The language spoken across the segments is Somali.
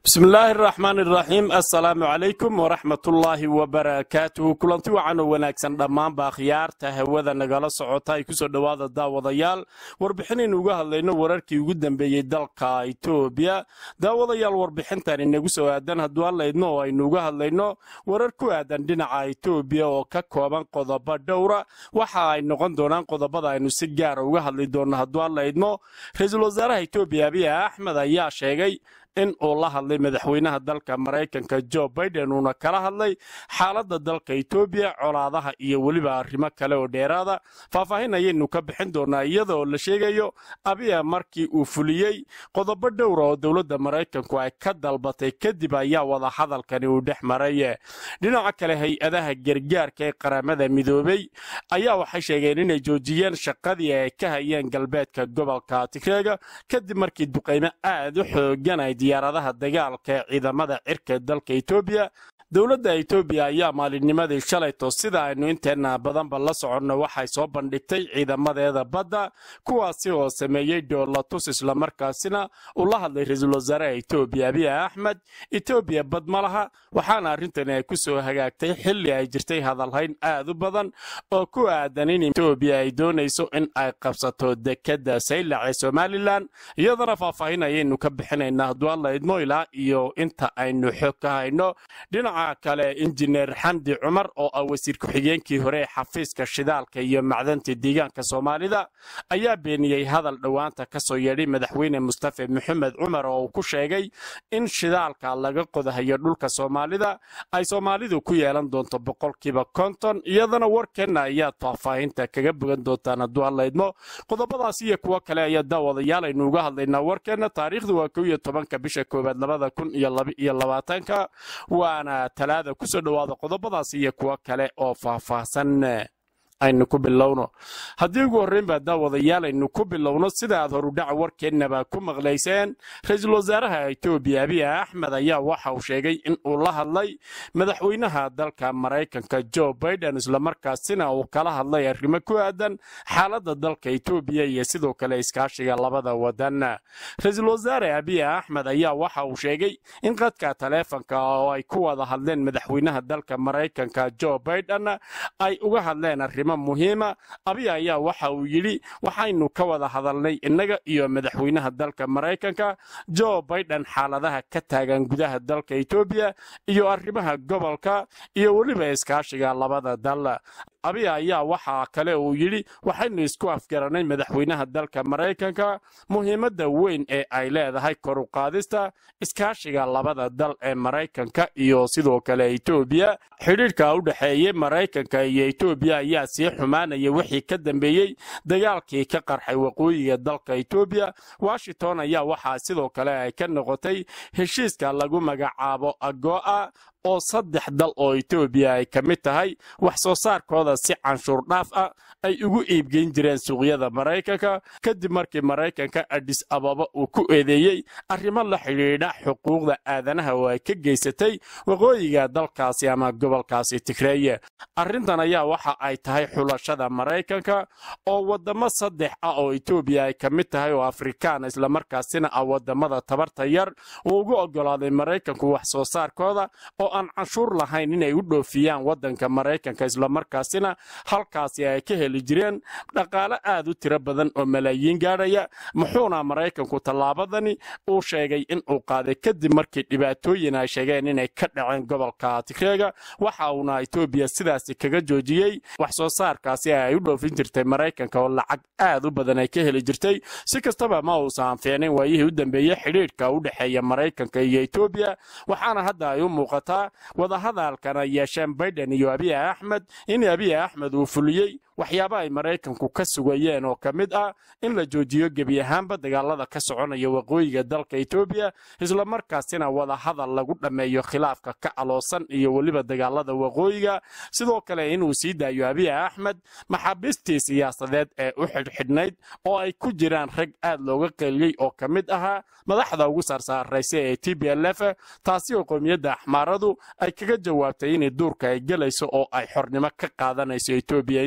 bismillaahi araxmaan iraxiim assalaamu calaykum waraxmatullaahi wabarakaatuhu kulanti wacan oo wanaagsan dhammaanba akhyaarta hawada nagala socota ay kusoo dhowaada daawadayaal warbixinaynu uga hadlayno wararkii ugu dambeeyey dalka itoobiya daawadayaal warbixintan inagu soo aadan hadduu hadlaydno oo aynu uga hadlayno warar ku aadan dhinaca itoobiya oo ka kooban qodobo dhowra waxa ay noqon doonaan qodobada aynu si gaara uga hadli doonno hadduu hadlaydno ra-iisul wasaaraha itoobiya abiy axmed ayaa sheegay in uu la hadlay madaxweynaha dalka maraykanka jo baiden uuna kala hadlay xaaladda dalka etoobiya colaadaha iyo weliba arrimo kale oo dheeraada faahfaahin ayaynu ka bixin doonaa iyadaoo la sheegayo abiya markii uu fuliyey qodobo dhowra oo dowladda maraykanku ay ka dalbatay kadib ayaa wada hadalkani uu dhex maray dhinaca kale hay-adaha gargaarka ee qaramada midoobey ayaa waxay sheegeen inay joojiyeen shaqadii ay ka hayeen galbeedka gobolka tigreega kadib markii duqaymo aad u xoogan ay diyaaradaha dagaalka ee ciidamada cirka dalka etoobiya dowladda etoobiya ayaa maalinnimadii shalayto sida aynu inteenna badanba la soconno waxay soo bandhigtay ciidamadeeda badda kuwaasi oo sameeyey doolatus islamarkaasina uu la hadlay ra-iisul wasaaraha etoobiya abiy axmed etoobiya bad ma laha waxaana arrintani ay ku soo hagaagtay xilli ay jirtay hadalhayn aad u badan oo ku aadan in etoobiya ay doonayso in ay qabsato dekedda saylac ee somalilan iyadana faahfaahin ayaynu ka bixinaynaa hadduu alla idmo ilaa iyo inta aynu xog ka hayno dhinaca kale injineer xamdi cumar oo ah wasiir ku-xigeenkii hore ee xafiiska shidaalka iyo macdanta deegaanka soomaalida ayaa beeniyey hadal dhowaanta ka soo yeedhay madaxweyne mustafe maxamed cumar oo uu ku sheegay in shidaalka laga qodahayo dhulka soomaalida ay soomaalidu ku yeelan doonto boqolkiiba konton iyadana warkeenna ayaad faahfaahinta kaga bogan doontaan hadduu hadlaydmo qodobadaas iyo kuwo kale ayaa daawadayaal aynu uga hadlaynaa warkeenna taariikhdu waa kow iyo tobanka bisha koowaad labada kun iyo laba iyo labaatanka waana talaada ku soo dhowaada qodobadaas iyo kuwo kale oo faahfaahsan aynu ku bilowno haddii ugu horreynbaa daawadayaal aynu ku bilowno sida aad horudhaca warkeennaba ku maqlayseen ra-iisul wasaaraha etoobiya abiy axmed ayaa waxa uu sheegay in uu la hadlay madaxweynaha dalka maraykanka jo baiden islamarkaasina uu kala hadlay arrimo ku aadan xaaladda dalka etoobiya iyo sidoo kale iskaashiga labada wadan ra-iisul wasaare abiy axmed ayaa waxa uu sheegay in qadka taleefonka oo ay ku wada hadleen madaxweynaha dalka maraykanka jo baiden ay uga hadleen arrimo muhiima abiy ayaa waxa uu yidhi waxaynu ka wada hadalnay innaga iyo madaxweynaha dalka maraykanka jo baiden xaaladaha ka taagan gudaha dalka etoobiya iyo arrimaha gobolka iyo weliba iskaashiga labada dal abiy ayaa waxaa kale uu yidhi waxaynu isku afgaranay madaxweynaha dalka maraykanka muhiimadda weyn ee ay leedahay koruqaadista iskaashiga labada dal ee maraykanka iyo sidoo kale etoobiya xidhiidhka u dhexeeyey maraykanka iyo etoobiya ayaa sii xumaanaya wixii ka dambeeyey dagaalkii ka qarxay waqooyiga dalka etoobiya washington ayaa waxaa sidoo kale ay ka noqotay heshiiska lagu magacaabo agoa oo saddex dal oo etoobiya ay ka mid tahay wax soo saarkooda si canshuur dhaaf ah ay ugu iibgeyn jireen suuqyada maraykanka kadib markii maraykanka adis ababa uu ku eedeeyey arrimo la xidhiidha xuquuqda aadanaha oo ay ka geysatay waqooyiga dalkaasi ama gobolkaasi tigreeye arrintan ayaa waxa ay tahay xulashada maraykanka oo waddamo saddex ah oo etoobiya ay ka mid tahay oo afrikaan islamarkaasina ah waddamada tabarta yar uu ugu oggolaaday maraykanku wax soo saarkooda oo aan canshuur lahayn inay u dhoofiyaan waddanka maraykanka islamarkaasina halkaasi ay ka heli jireen dhaqaale aad u tiro badan oo malaayiin gaadhaya muxuuna maraykanku tallaabadani uu sheegay in uu qaaday kadib markii dhibaatooyin ay sheegeen inay ka dhaceen gobolka tigreega waxa uuna etoobiya sidaasi kaga joojiyey wax soo saarkaasi ay u dhoofin jirtay maraykanka oo lacag aad u badan ay ka heli jirtay si kastaba ma uusan fiicnayn waayihii u dambeeyey xidhiidhka u dhexeeya maraykanka iyo etoobiya waxaana hadda ay u muuqataa wadahadalkan ay yeesheen baiden iyo abiy axmed in abiy axmed uu fuliyey waxyaaba ay maraykanku ka sugayeen oo ka mid ah in la joojiyo gebi ahaanba dagaalada ka soconaya waqooyiga dalka etoobiya islamarkaasina wadahadal lagu dhammeeyo khilaafka ka aloosan iyo weliba dagaalada waqooyiga sidoo kale inuu sii daayo abiy axmed maxaabiistii siyaasadeed ee u xidhxidhnayd oo ay ku jiraan rag aad looga qeeliyey oo ka mid ahaa madaxda ugu saarsaaraysa ee t b l f taasi oo qowmiyadda axmaaradu ay kaga jawaabtay inay duurka ay gelayso oo ay xornimo ka qaadanayso etoobiya inteeda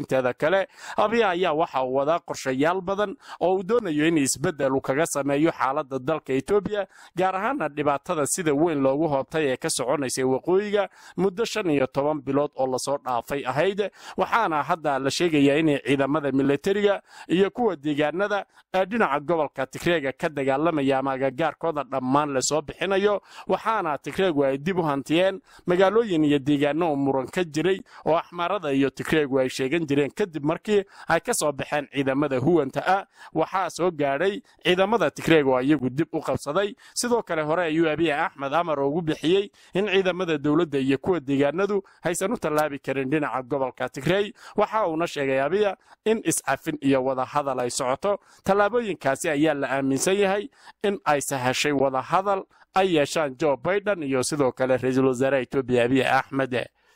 kale abiya ayaa waxa uu wadaa qorshayaal badan oo uu doonayo in isbeddel uu kaga sameeyo xaaladda dalka etoobiya gaar ahaana dhibaatada sida weyn loogu hoobtay ee ka soconaysay waqooyiga muddo shan iyo toban bilood oo lasoo dhaafay ahayd waxaana hadda la sheegayaa inay ciidamada militariga iyo kuwa deegaanada ee dhinaca gobolka tigreega ka dagaalamaya ama agagaarkooda dhammaan lasoo bixinayo waxaana tigreegu ay dib u hantiyeen magaalooyin iyo deegaano oo muran ka jiray oo axmaarada iyo tigreegu ay sheegan jireen kadib markii ay ka soo baxeen ciidamada huwanta ah waxaa soo gaadhay ciidamada tigreeg oo iyagu dib u qabsaday sidoo kale hore ayuu abiy axmed amar ugu bixiyey in ciidamada dowladda iyo kuwa deegaanadu haysan u tallaabi karin dhinaca gobolka tigrey waxa uuna sheegay abiya in iscafin iyo wadahadal ay socoto tallaabooyinkaasi ayaa la aaminsan yahay in ay sahashay wadahadal ay yeeshaan jo baiden iyo sidoo kale ra-iisul wasaaraha etoobiya abiy axmed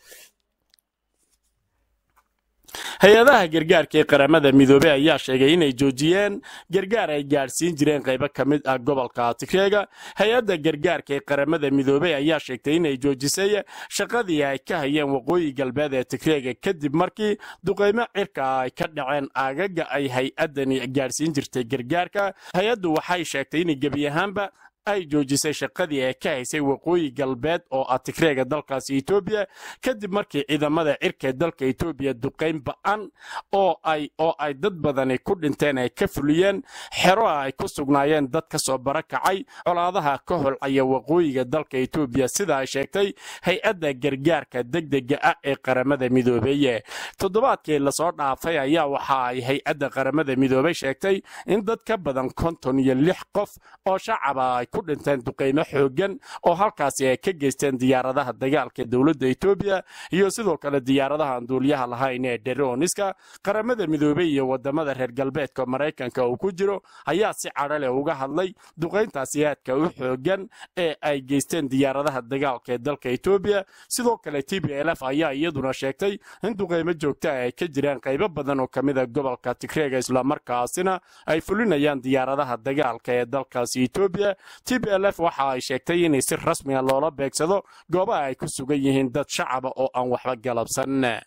hay-adaha gargaarka ee qaramada midoobey ayaa sheegay inay joojiyeen gargaar ay gaadhsiin jireen qaybo ka mid ah gobolka tigreega hay-adda gargaarka ee qaramada midoobey ayaa sheegtay inay joojisay shaqadii ay ka hayeen waqooyi galbeed ee tigreega kadib markii duqaymo cirka ay ka dhaceen aagaga ay hay-addani gaadhsiin jirtay gargaarka hay-addu waxay sheegtay in gebi ahaanba ay joojisay shaqadii ay ka haysay waqooyi galbeed oo ah tigreega dalkaasi etoobiya kadib markii ciidamada cirka dalka etoobiya duqayn ba'an oo ay oo ay dad badani ku dhinteen ay ka fuliyeen xero ay ku sugnaayeen dad ka soo barakacay colaadaha ka holcaya waqooyiga dalka etoobiya sida ay sheegtay hay-adda gargaarka degdega ah ee qaramada midoobeeye toddobaadkii lasoo dhaafay ayaa waxa ay hay-adda qaramada midoobey sheegtay in dad ka badan konton iyo lix qof oo shacaba ay ku dhinteen duqaymo xooggan oo halkaasi ay ka geysteen diyaaradaha dagaalka dowladda etoobiya iyo sidoo kale diyaaradaha aan duuliyaha lahayn ee dherooniska qaramada midoobey iyo wadamada reer galbeedka maraykanka uu ku jiro ayaa si cadho leh uga hadlay duqayntaasi aadka u xooggan ee ay geysteen diyaaradaha dagaalka ee dalka etoobiya sidoo kale t b l f ayaa iyaduna sheegtay in duqaymo joogta ay ka jiraan qaybo badan oo kamida gobolka tigreega islamarkaasina ay fulinayaan diyaaradaha dagaalka ee dalkaasi etoobiya t b l f waxa ay sheegtay inay si rasmiga loola beegsado goobaha ay ku sugan yihiin dad shacaba oo aan waxba galabsan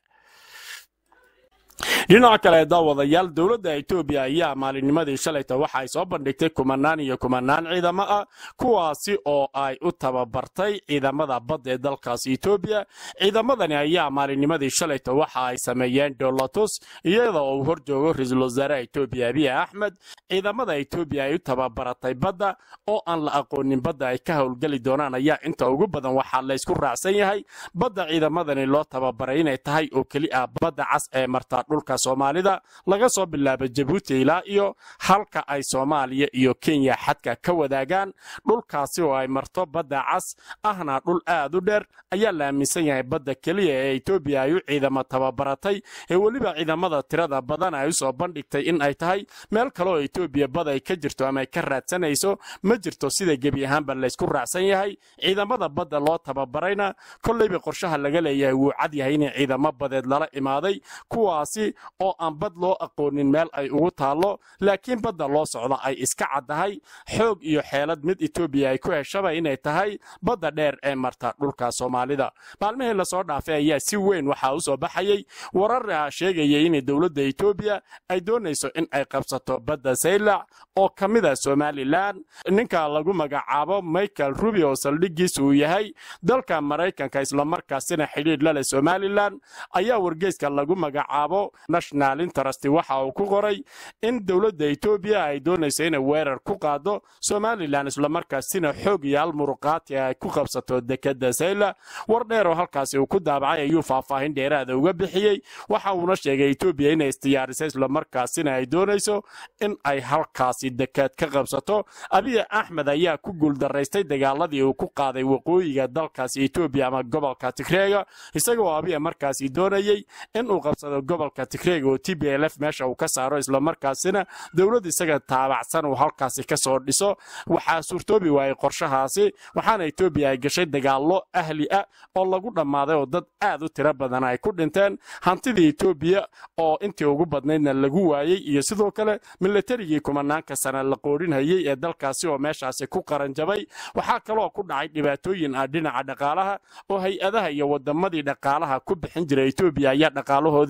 dhinaca kale daawadayaal dowladda etoobiya ayaa maalinnimadii shalayta waxa ay soo bandhigtay kumanaan iyo kumanaan ciidamo ah kuwaasi oo ay u tababartay ciidamada badda ee dalkaasi etoobiya ciidamadani ayaa maalinnimadii shalayta waxa ay sameeyeen dolatus iyada oo uu hor joogo ra-iisul wasaaraha etoobiya abiy axmed ciidamada etoobiya ay u tababaratay badda oo aan la aqoonin badda ay ka howlgeli doonaan ayaa inta ugu badan waxaa laysku raacsan yahay badda ciidamadani loo tababaray inay tahay oo keli ah badda cas ee martaa dhulka soomaalida laga soo bilaabo jabuuti ilaa iyo halka ay soomaaliya iyo kenya xadka ka wadaagaan dhulkaasi oo ay marto badda cas ahna dhul aad u dheer ayaa la aaminsan yahay badda keliya ee etoobiya ay u ciidamo tababaratay ee weliba ciidamada tirada badan ay usoo bandhigtay in ay tahay meel kale oo etoobiya bad ay ka jirto ama ay ka raadsanayso ma jirto sida gebi ahaanba laysku raacsan yahay ciidamada badda loo tababarayna kollayba qorshaha laga leeyahay wuu cad yahay in ciidamo badeed lala imaaday kuwaasi oo aan bad loo aqoonin meel ay ugu taallo laakiin badda loo socda ay iska caddahay xoog iyo xeelad mid etoobiya ay ku heshaba inay tahay badda dheer ee marta dhulka soomaalida maalmihii lasoo dhaafay ayaa si weyn waxaa u soo baxayey warar sheegaya in dowladda etoobiya ay doonayso in ay qabsato badda saylac oo ka mida somalilan ninka lagu magacaabo michael rubi oo saldhigiisa uu yahay dalka maraykanka islamarkaasina xidhiidh laleh somalilan ayaa wargeyska lagu magacaabo national interest waxa uu ku qoray in dowladda etoobiya ay doonayso inay weerar ku qaado somalilan islamarkaasina xoog iyo almuruqaati ay ku qabsato dekada sayla war dheer oo halkaasi uu ku daabacay ayuu faahfaahin dheeraada uga bixiyey waxa uuna sheegay etoobiya inay isdiyaarisay islamarkaasina ay doonayso in ay halkaasi dekad ka qabsato abiy axmed ayaa ku guuldaraystay dagaaladii uu ku qaaday waqooyiga dalkaasi etoobiya ama gobolka tigreega isagoo abiy markaasi doonayey inuu qabsado gobolka tigreega oo t b l f meesha uu ka saaro islamarkaasina dowlad isaga taabacsan uu halkaasi ka soo dhiso waxaa suurtoobi waayey qorshahaasi waxaana etoobiya ay gashay dagaallo ahli ah oo lagu dhammaaday oo dad aad u tiro badan ay ku dhinteen hantidii etoobiya oo intii ugu badnaydna lagu waayey iyo sidoo kale milatarigii kumanaanka sana la qoodhinhayey ee dalkaasi oo meeshaasi ku qaranjabay waxaa kaloo ku dhacay dhibaatooyin ah dhinaca dhaqaalaha oo hay-adaha iyo wadamadii dhaqaalaha ku bixin jiray etoobiya ayaa dhaqaalahoodii joojistay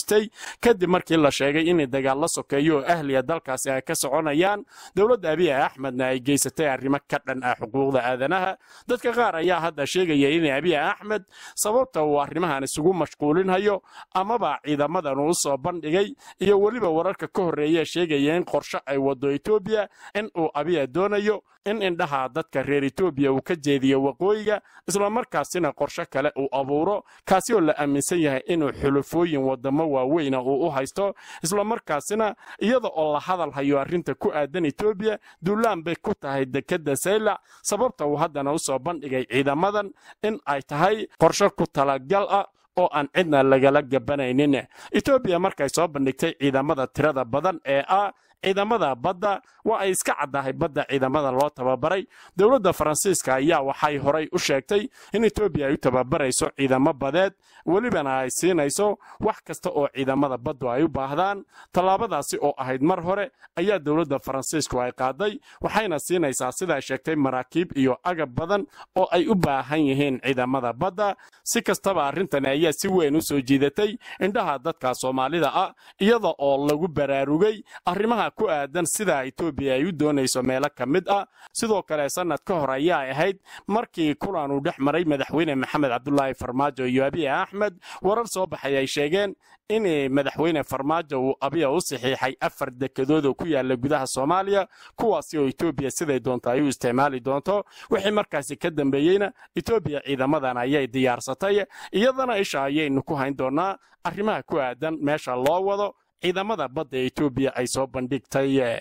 geystay kadib markii la sheegay in dagaal la sokeeyo oo ahliya dalkaasi ay ka soconayaan dowladda abiy axmedna ay geysatay arrimo ka dhan ah xuquuqda aadanaha dadka qaar ayaa hadda sheegaya in abiy axmed sababta uu arrimahan isugu mashquulinhayo amaba ciidamadan uu soo bandhigay iyo weliba wararka ka horreeya sheegaya in qorshe ay wado etoobiya in uu abiya doonayo in indhaha dadka reer etoobiya uu ka jeediyo waqooyiga islamarkaasina qorshe kale uu abuuro kaasi oo la aaminsan yahay inuu xulufooyin wadamo waaweyna uu u haysto islamarkaasina iyada oo la hadal hayo arrinta ku aadan etoobiya duulaan bay ku tahay dekedda saylac sababta uu haddana u soo bandhigay ciidamadan in ay tahay qorshe ku talagal ah oo aan cidna lagala gabanaynin etoobiya markay soo bandhigtay ciidamada tirada badan ee ah ciidamada badda waa ay iska caddahay badda ciidamada loo tababaray dowladda faransiiska ayaa waxay horay u sheegtay in etoobiya ay u tababarayso ciidamo badeed welibana ay siinayso wax kasta oo ciidamada baddu ay u baahdaan tallaabadaasi oo ahayd mar hore ayaa dowladda faransiisku ay qaaday waxayna siinaysaa sidaa sheegtay maraakiib iyo agab badan oo ay u baahan yihiin ciidamada badda si kastaba arrintani ayaa si weyn u soo jiidatay indhaha dadka soomaalida ah iyada oo lagu baraarugay arrimaha ku aadan sida etoobiya ay u doonayso meelo ka mid ah sidoo kale sannad ka hor ayaa ahayd markii kulan uu dhex maray madaxweyne maxamed cabdulaahi farmaajo iyo abiy axmed warar soo baxay ay sheegeen in madaxweyne farmaajo uu abiya u saxiixay afar dekedood oo ku yaala gudaha soomaaliya kuwaasi oo etoobiya siday doonto ay u isticmaali doonto wixii markaasi ka dambeeyeyna etoobiya ciidamadan ayay diyaarsatay iyadana isha ayaynu ku hayn doonaa arrimaha ku aadan meesha loo wado ciidamada badda etoobiya ay soo bandhigtay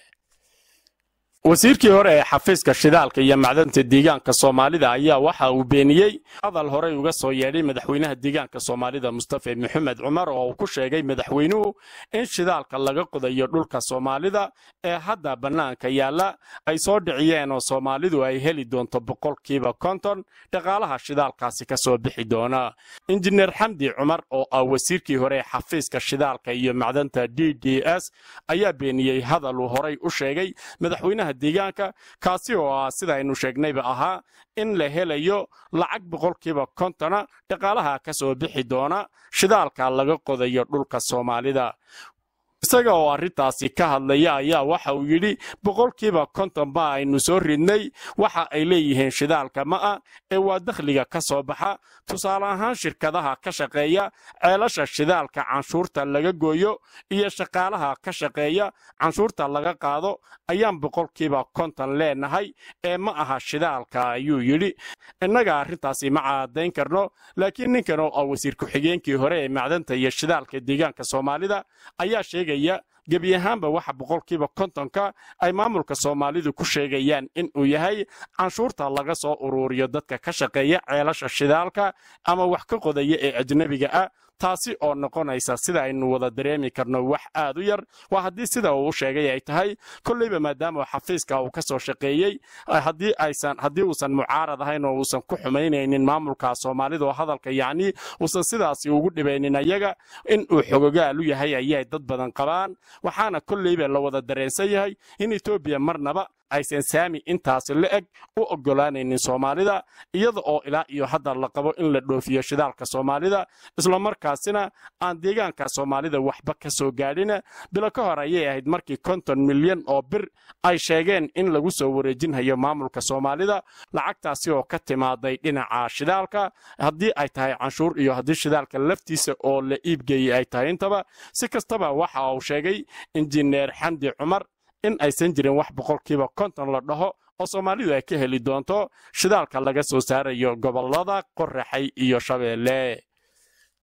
wasiirkii hore ee xafiiska shidaalka iyo macdanta deegaanka soomaalida ayaa waxa uu beeniyey hadal horey uga soo yeedhay madaxweynaha deegaanka soomaalida mustafa maxamed cumar oo uu ku sheegay madaxweynuhu in shidaalka laga qodayo dhulka soomaalida ee hadda bannaanka yaalla ay soo dhiciyeen oo soomaalidu ay heli doonto boqolkiiba konton dhaqaalaha shidaalkaasi ka soo bixi doona injineer xamdi cumar oo ah wasiirkii hore ee xafiiska shidaalka iyo macdanta d d s ayaa beeniyey hadal uu horey u sheegay madaxweynaha deegaanka kaasi oo ah sida aynu sheegnayba ahaa in la helayo lacag boqolkiiba kontona dhaqaalaha ka soo bixi doona shidaalka laga qodayo dhulka soomaalida isaga oo arrintaasi ka hadlaya ayaa waxa uu yidhi boqolkiiba konton ba aynu soo ridnay waxa ay leeyihiin shidaalka ma ah ee waa dakhliga ka soo baxa tusaale ahaan shirkadaha ka shaqeeya ceelasha shidaalka canshuurta laga gooyo iyo shaqaalaha ka shaqeeya canshuurta laga qaado ayaan boqolkiiba konton leenahay ee ma aha shidaalka ayuu yidhi innaga arrintaasi ma caadayn karno laakiin ninkan oo ah wasiir ku-xigeenkii hore ee macdanta iyo shidaalka deegaanka soomaalida ayaa sheegaya gebi ahaanba waxa boqolkiiba kontonka ay maamulka soomaalidu ku sheegayaan in uu yahay canshuurta laga soo uruuriyo dadka ka shaqeeya ceelasha shidaalka ama wax ka qodaya ee ajnebiga ah taasi oo noqonaysa sida aynu wada dareemi karno wax aad u yar waa haddii sida uu u sheegay ay tahay kolleyba maadaama xafiiska uu ka soo shaqeeyey haddii aysan haddii uusan mucaarad ahayn oo uusan ku xumaynaynin maamulka soomaalida oo hadalka yacni uusan sidaasi ugu dhibaynin ayaga in uu xogogaal u yahay ayay dad badan qabaan waxaana kolleyba la wada dareensan yahay in etoobiya marnaba aysan saami intaasi la eg u oggolaanaynin soomaalida iyada oo ilaa iyo hadda la qabo in la dhoofiyo shidaalka soomaalida islamarkaasina aan deegaanka soomaalida waxba ka soo gaadhin bilo ka hor ayay ahayd markii konton milyan oo bir ay sheegeen in lagu soo wareejinhayo maamulka soomaalida lacagtaasi oo ka timaaday dhinaca shidaalka haddii ay tahay canshuur iyo haddii shidaalka laftiisa oo la iibgeeyey ay tahay intaba si kastaba waxa uu sheegay injineer xamdi cumar in aysan jirin wax boqolkiiba konton la dhaho oo soomaalidu ay ka heli doonto shidaalka laga soo saarayo gobollada qoraxay iyo shabeelle